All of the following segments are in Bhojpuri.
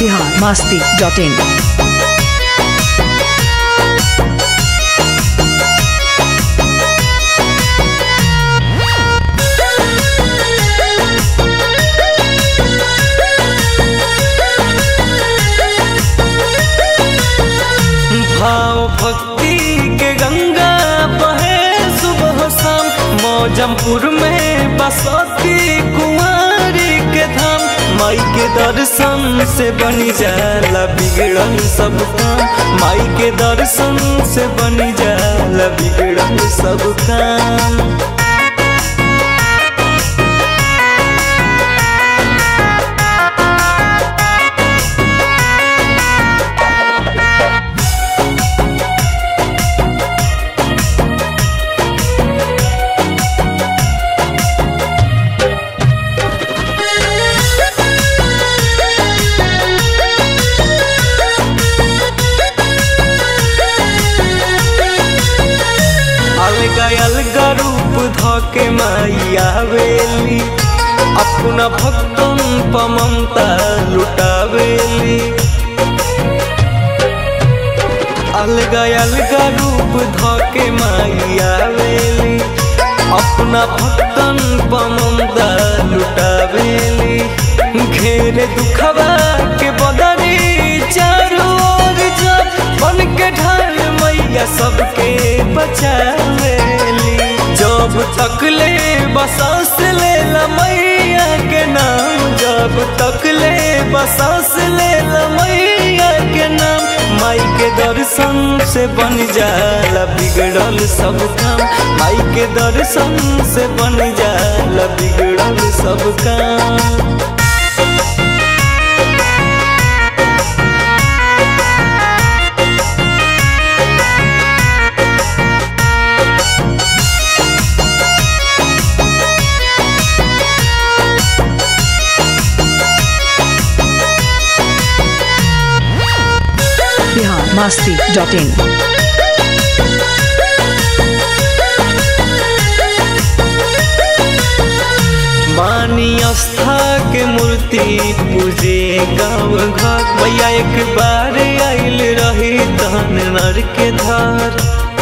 बिहार मास्ती डॉट इन भाव भक्ति के गंगा बहे सुबह शाम मौजमपुर में बसती कुंवारी के धाम माई के दर्शन से बनी जाला बिगड़ल सब काम माई के दर्शन से बनी जाला बिगड़ल सब काम अलगा अलगा रूप धके माई आवेली अपना भक्तन प ममता लुटावेली अलगा अलगा रूप धके माई आवेली अपना भक्तन प ममता लुटावेली घेरे दुखवा के बदरी चारों ओर जब बन के ढाल मैया सबके बचावेली जब तक ले बसास ले ला मैया के नाम जब तक ले बसास ले ला मैया के नाम माई के दर्शन से बन जाला बिगड़ल सब काम माई के दर्शन से बन जाला बिगड़ल सब काम बिहार मास्ती डॉट इन मानी आस्था के मूर्ति पूजे गाँव घर भैया एक बार आइल रही तहन नर के धार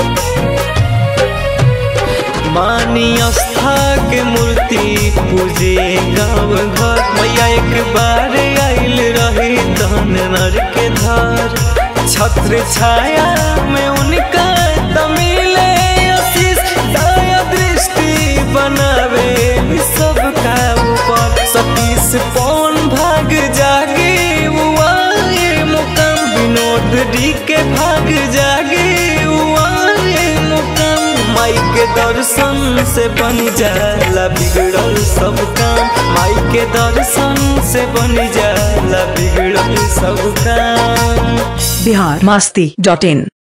मानी आस्था के मूर्ति पूजे गाँव घर भैया एक बार आइल रही तहन नर के धार छत्र छाया में उनका तमिले आशीष दया दृष्टि बनावे सबका ऊपर सतीश पौन भाग जागे वो आए मुकाम विनोद डी के भाग जागे वो आए मुकाम माई के दर्शन से बन जाला बिगड़ल सब काम माई के दर्शन से बन जाला बिगड़ल सब काम बिहार मास्ती डॉट इन